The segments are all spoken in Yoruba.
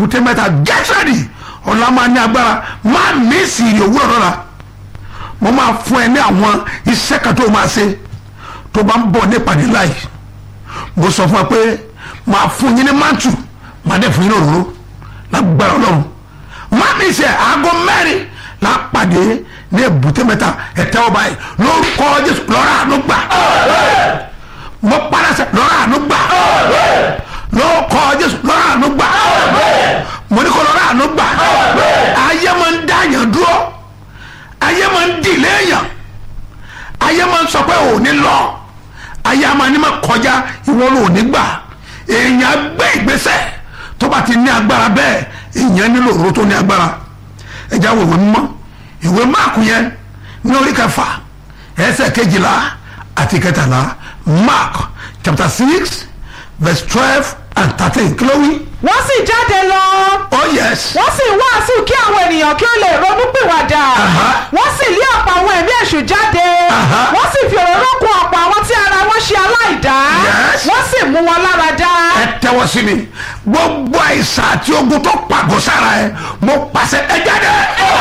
èbúté mẹ́ta gẹ́sẹ̀rì ọ̀la máa ní agbára má mísì ìrì òwúrọ̀ lọ́la mo máa fún ẹ ní àwọn iṣẹ́ kan tó máa ṣe tó bá ń bọ̀ ní ìpàdé láì mo sọ fún ẹ pé máa fún yín ní mántù máa dẹ̀ fún yín ní òróró lágbára ọlọ́run má mísì ẹ̀ aago mẹ́rin la pàdé ní èbúté mẹ́ta ẹ̀tẹ́ ọba yìí lórúkọ jésù lọ́ra àánú gbà mo parasẹ lọ́ra àánú gbà lórúkọ jésù lọ́ra àánú gbà mo ní kó lọ́ra àánú gbà ayé máa ń dáyàn dúró ayé máa ń dìlé èèyàn ayé máa ń sọ pé ò ní lọ ayé máa ní máa kọjá ìwọ ló ní gbà èèyàn gbé ìgbésẹ̀ tó bá ti ní agbára bẹ́ẹ̀ èèyàn nílò òró tó ní agbára ẹja wo ìwé mímọ́ ìwé máàkù yẹn ní orí kẹfà ẹsẹ̀ kejìlá àti kẹtàlá mark chapter six verse twelve and thirteen kí ló wí. wọ́n sì jáde lọ oh yes. wọ́n sì wàásù kí àwọn ènìyàn kí ó lè ronú pìwàdà Aha. wọ́n sì lé ọ̀pọ̀ àwọn ẹ̀mí èṣù jáde Aha. wọ́n sì fi òróró kún ọ̀pọ̀ àwọn tí ara wọn ṣe aláìdá Yes. wọ́n sì mú wọn lára dá ẹ tẹ́wọ́ sí mi gbogbo àìsàn àti ogun tó pàgọ́ sára ẹ mo pàṣẹ ẹ jáde.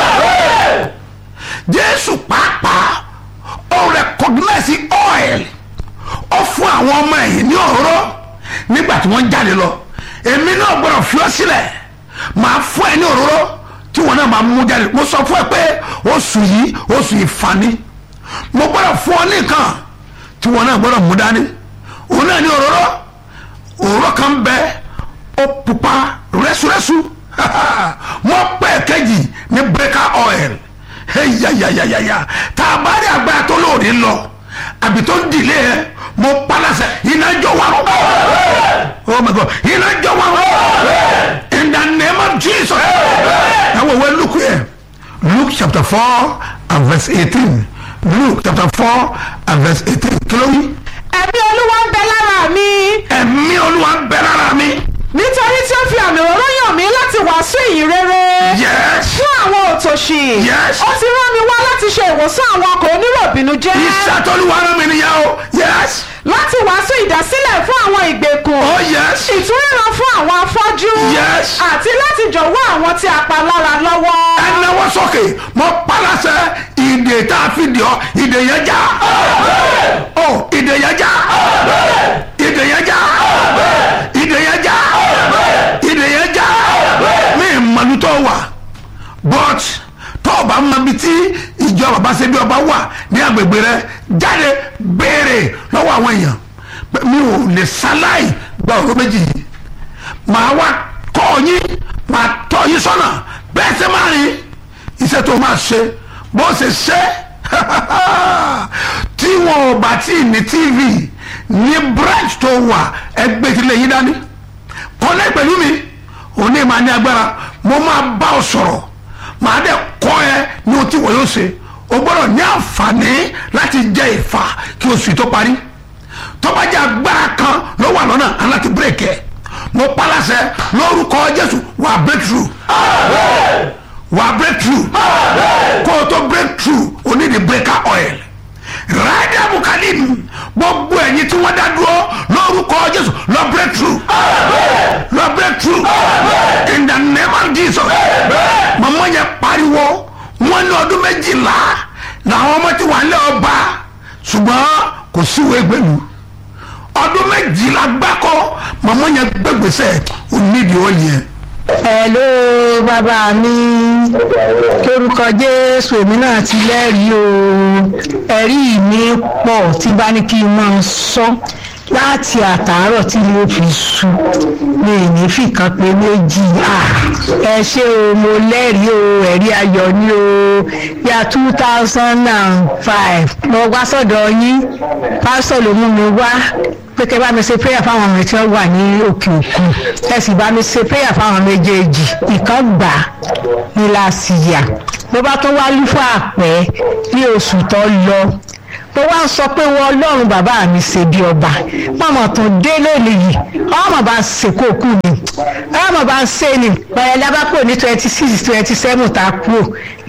jésù pàápàá ó rẹkọgínẹ́sì oil ó fún àwọn ọmọ ẹ̀yìn ní òróró nígbà tí wọ́n ń jáde lọ èmi náà gbọ́dọ̀ fi ọ́ sílẹ̀ màá fún ẹ ní òróró tí wọn náà máa mú jáde mo sọ fún ẹ pé oṣù yìí oṣù ìfani mo gbọ́dọ̀ fún ọ ní nǹkan tí wọn náà gbọ́dọ̀ mú dání òun náà ní òróró òróró kan bẹ ó pupa rẹ́súrẹ́sú mo pẹ́ kejì ní breaker oil yayayayaya tá a bá rí agbára tó lóore lọ àbí tó ń dìlé ẹ mo palasẹ iná jọ wà oh my god iná jọ wà in the name of jesus ẹ wọ wẹ luke yẹ luke chapter four and verse eighteen luke chapter four and verse eighteen kí ló wí ẹ̀mí olúwa ń bẹ lára mi ẹ̀mí olúwa ń bẹ lára mi. nítorí tí ó fi àmì òróró yàn mí láti wàásù ìyìn rere yes fún àwọn òtòṣì Yes. ó ti rán mi wá láti ṣe ìwòsàn àwọn ọkọ̀ oníròbìnújẹ́ iṣẹ́ tó lù wá rán mi nìyẹn o yes láti wàásù ìdásílẹ̀ fún àwọn ìgbèkùn oh yes ìtúríran fún àwọn afọ́jú Yes. àti láti jọ̀wọ́ àwọn tí a pa lára lọ́wọ́. ẹnáwó sókè mo palasẹ ìdè tá a fi dì ọ ìdè yẹn já ọ ìdè yẹn já ìdè yẹn já ìdè yẹn já ìdè yẹn já mi ìmọ̀lútọ́ wà but tó o bá mọ ibi tí ìjọ bàbá ṣe bí ọba wà ní agbègbè rẹ jáde béèrè lọ́wọ́ àwọn èèyàn pé mi ò lè ṣaláì gba ọ̀rọ̀ méjì yìí màá wá kọ́ yín màá tọ́ yín sọ́nà bẹ́ẹ̀ ṣe máa rìn iṣẹ́ tó máa ṣe bó ṣe ṣe tí wọn ò bá tí ì ní tv ní branch tó wà ẹgbẹ́ tí lè yín dání kọ́lẹ́ pẹ̀lú mi òní máa ní agbára mo máa bá ọ sọ̀rọ̀ màá dẹ̀ kọ́ ẹ ní ohun tí wọ́n yóò ṣe o gbọ́dọ̀ ní àǹfààní láti jẹ ìfà kí oṣù yìí tó parí tọ́bajẹ́ agbára kan ló wà lọ́nà aláti bírèkì ẹ̀ mo palasẹ lórúkọ jésù wà breakthrough wà breakthrough kó o tó breakthrough o ní di breaker oil rádìá bukalim gbogbo ẹ̀yin tí wọ́n dá dúró lórúkọ jésù lọ breakthrough lọ breakthrough in the name of jesus màmá yẹn pariwo wọn ní ọdún méjìlá làwọn ọmọ tí wà ń lé ọba ṣùgbọ́n kò síwèé gbẹ̀lú ọdún méjìlá gbáko màmá yẹn gbẹgbẹsẹ onídìí ọ̀lì yẹn. hello bàbá mi lórúkọ jésù èmi náà ti lẹ́rìí o ẹ̀rí mi pọ̀ tí bá ní kí n máa sọ láti àtàárọ̀ tí mo fi sú mi ì ní fìkan pé méjì Ah, ẹ ṣé o mo lẹ́rìí o ẹ̀rí ayọ̀ ni o ya two thousand and five mo wá sọ́dọ̀ yín pásítọ̀ ló mú mi wá pé kẹ́ bá mi ṣe prayer fáwọn ọmọ tí wọ́n wà ní òkè òkun ẹ sì bá mi ṣe prayer fáwọn méjèèjì ìkan gbà ní lásìyà mo bá tún wá lúfà àpẹ́ ní oṣù tó lọ mo wá ń sọ pé wọ́n ọlọ́run bàbá mi ṣe bí ọba mọ̀mọ́ tó dé lónìí yìí ọmọ bá ń ṣèkó kù ni ọmọ bá ń ṣe ni bẹ̀rẹ̀ lábàpọ̀ ní twenty six twenty seven tá a kú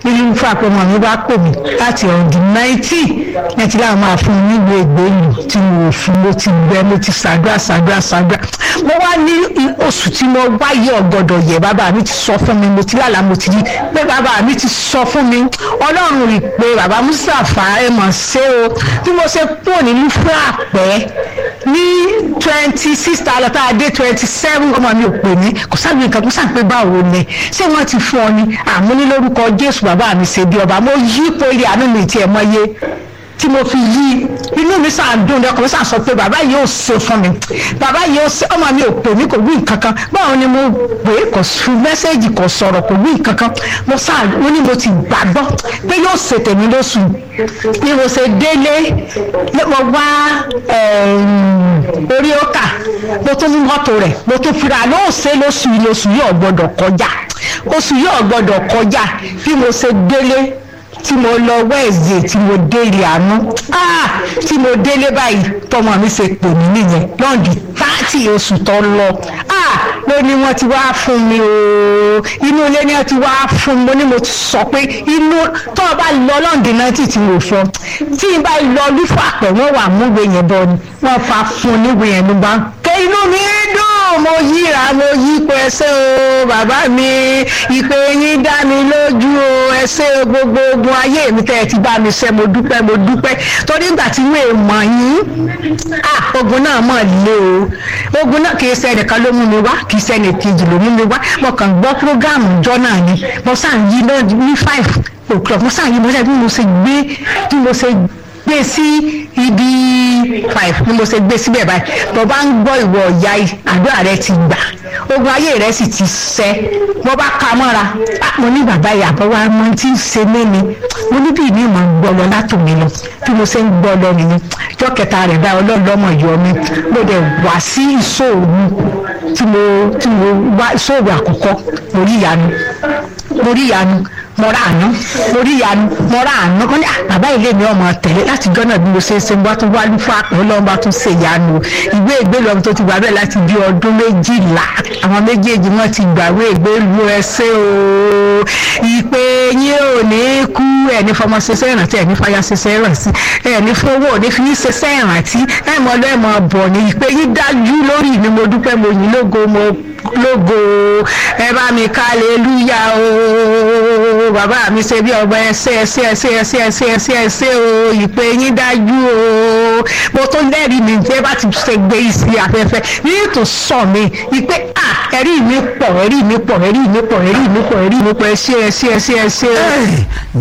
nínú fún àpẹmọ mi bá pè mí láti ọ̀dùn náìtì náìtì láwọn máa fún mi nílùú ègbéyìí tí mo fún mo ti gbẹ mo ti ṣàdúrà ṣàdúrà ṣàdúrà mo wá ní oṣù tí mo wáyé ọ̀gbọ̀dọ̀ yẹ bàbá mi ti sọ fún mi mo ti lálàá mo ti rí pé bàbá mi ti sọ fún mi ọlọ́run rí i pé bàbá Mustapha ẹ mọ̀ ṣe o bí mo ṣe kúrò nínú fún àpẹ́ ní twenty six tààlọ́ tá a dé twenty seven ọmọ mi ò pè mí kò sábì nǹkan kó sàpé báwo ni ṣé wọ́n ti fún ọ ni àmú ní lórúkọ Jésù bàbá mi ṣe bí ọba mo yí ipò ilé àánú mi tiẹ̀ mọ́ yé tí mo fi yí inú mi sàn dùn ní ọkàn mi sàn sọ pé bàbá yìí ò ṣe fún mi bàbá yìí ò ṣe ọmọ mi ò pè mí kò wí nǹkan kan báwo ni mo pè é kò fún mẹ́sẹ̀gì kò sọ̀rọ̀ kò wí nǹkan kan mo sàn ó ní mo ti gbàgbọ́ pé yóò ṣe tèmi lóṣù bí mo ṣe délé mo wá orí ọkà mo tún mú mọ́tò rẹ̀ mo tún fira lóò ṣe lóṣù yìí oṣù yìí ò gbọ́dọ̀ kọjá oṣù yìí ò gbọ́dọ̀ kọjá bí mo ṣe délé tí mo lọ wẹ́ẹ̀sì tí mo dé ilé àánú tí mo délé báyìí tọmọ mi ṣe pè mí nìyẹn lọ́ọ̀dì táàtì oṣù tó lọ ló ní wọ́n ti wá fún mi o inú ilé ni wọ́n ti wá fún mi mo ní mo ti sọ pé inú tó o bá lọ lọ́ọ̀dì náà tì tí mo sọ tí n bá lọ lúfà pẹ̀ wọ́n wà múwe yẹn bọ́ ni wọ́n fa fún níwe yẹn ló bá ké inú mi dùn mo yíra mo yí pé ẹsẹ̀ o bàbá mi ìpè yín dá mi lójú o ẹsẹ̀ gbogbo ogun ayé mi tẹ́ ẹ ti bá mi ṣe mo dúpẹ́ mo dúpẹ́ torí ìgbà tí wọ́n mọ̀ yín ogun náà mọ̀ lé o ogun náà kì í ṣe ẹnìkan ló mú mi wá kì í ṣe ẹnìkejì ló mú mi wá mo kàn gbọ́ prógáàmù jọ náà ni mo sàn yí náà ní five o'clock mo sàn yí mo sàn bí mo ṣe gbé bí mo ṣe gbé sí ibi five ni mo ṣe gbé síbẹ̀ báyìí mo bá ń gbọ́ ìwọ ọ̀yá àdúrà rẹ ti gbà ogun ayé rẹ sì ti ṣẹ́ mo bá ka mọ́ra mo ní bàbá ìyàbọ̀ wa mo ti ń ṣe mí ni mo ní bí mi máa ń gbọ́ lọ látòmí lọ bí mo ṣe ń gbọ́ lọ nìyẹn jọ́ kẹta rẹ̀ bá ọlọ́ọ̀lọ́mọ yọ mi mo dẹ̀ wá sí ìṣòro tí mo tí mo wá ìṣòro àkọ́kọ́ mo rí ìyanu mo rí ìyanu mo ra àná mo rí ìyanu mo ra àná kan ní bàbá ilé mi ọmọ tẹ̀lé láti jọ́nà bí mo ṣe ń ṣe mo bá tún wá lúfà pé ọlọ́run bá tún ṣe ìyanu ìwé ìgbélú ọmọ tó ti gbà bẹ́ẹ̀ láti bí ọdún méjìlá àwọn méjèèjì wọn ti gbàwé ìgbélú ẹsẹ̀ o ìpè yín ò ní kú ẹni fọmọ ṣiṣẹ́ ìrántí ẹni fàyà ṣiṣẹ́ ìrántí ẹni fowó òní fi ṣiṣẹ́ ìrántí ẹ̀mọ́ lẹ́mọ̀ bọ̀ ní ìpè yín dájú lórí mi mo dúpẹ́ mo yìn lógo mo lógo ẹ bá mi ká aleluya o bàbá mi ṣe bí ọba ẹsẹ ẹsẹ ẹsẹ ẹsẹ ẹsẹ ẹsẹ ẹsẹ o ìpè yín dájú o mo tó lẹ́rìí mi jẹ́ bá ti ṣe gbé isi afẹ́fẹ́ ní ètò sọ mi ìpè à ẹ̀rí mi pọ̀ ẹ̀rí mi pọ̀ ẹ̀rí mi pọ̀ ẹ̀rí mi pọ̀ ẹ̀rí mi pọ̀ ẹsẹ ẹsẹ ẹsẹ ẹsẹ.